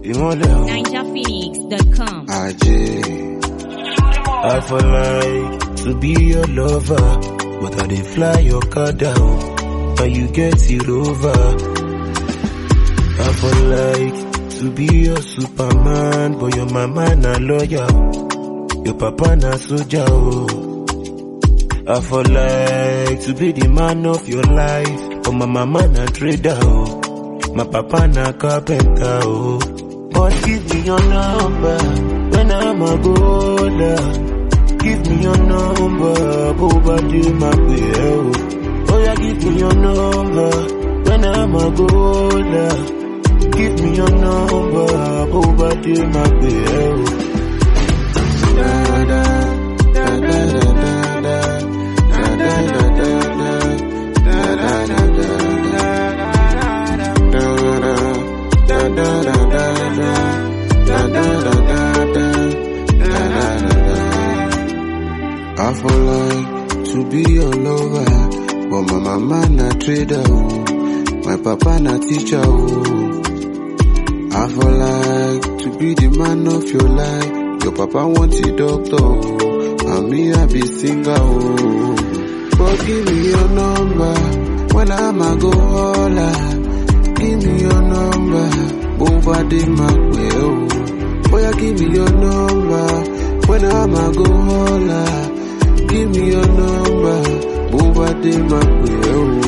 ìmọ̀lẹ̀ o. NinjaPhoenix.com. Ajé. I for like to be your lover, but I dey fly your car down, and you get it over. I for like to be your superman, but your mama na lawyer, your papa na soldier. Oh. I for like to be the man of your life, but my mama na trader. Oh. My papa na carpenter. Oh. But give me your number when I'm a golder. Give me your number, Boba do my will. Oh yeah, give me your number when I'm a golder. Give me your number, Boba do my will. Da da da da da da da da da da da da da da da I for like to be your lover, but my mama na trader, oh. my papa na teacher. Oh. I for like to be the man of your life, your papa want a doctor, oh. and me I be singer. Oh. But give me your number when I'm a go holla. Give me your number, Boba de Macwell. Boy, give me your number when I'm a go holla. Give me your number, Boba de Macwell.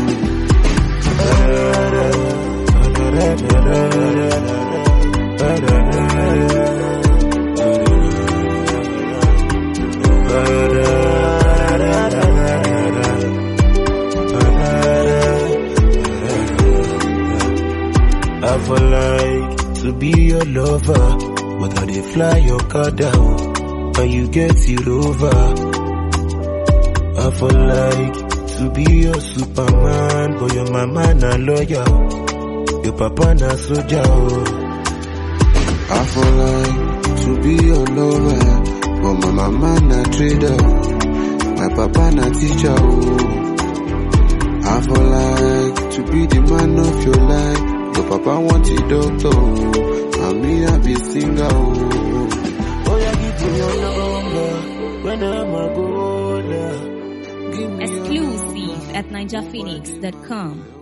I for like to be your lover, but I dey fly your car down, and you get it over. I for like to be your superman, but your mama na lawyer, your papa na soldier. Oh. I for like to be your lover, but my mama na trader, my papa na teacher. Oh. I for like to be the man of your life. Your papa want a doctor, oh, and me I be singer. Oh, oh yeah, give me your number when I'm a golder. Give me your Exclusive at NinjaPhoenix.com.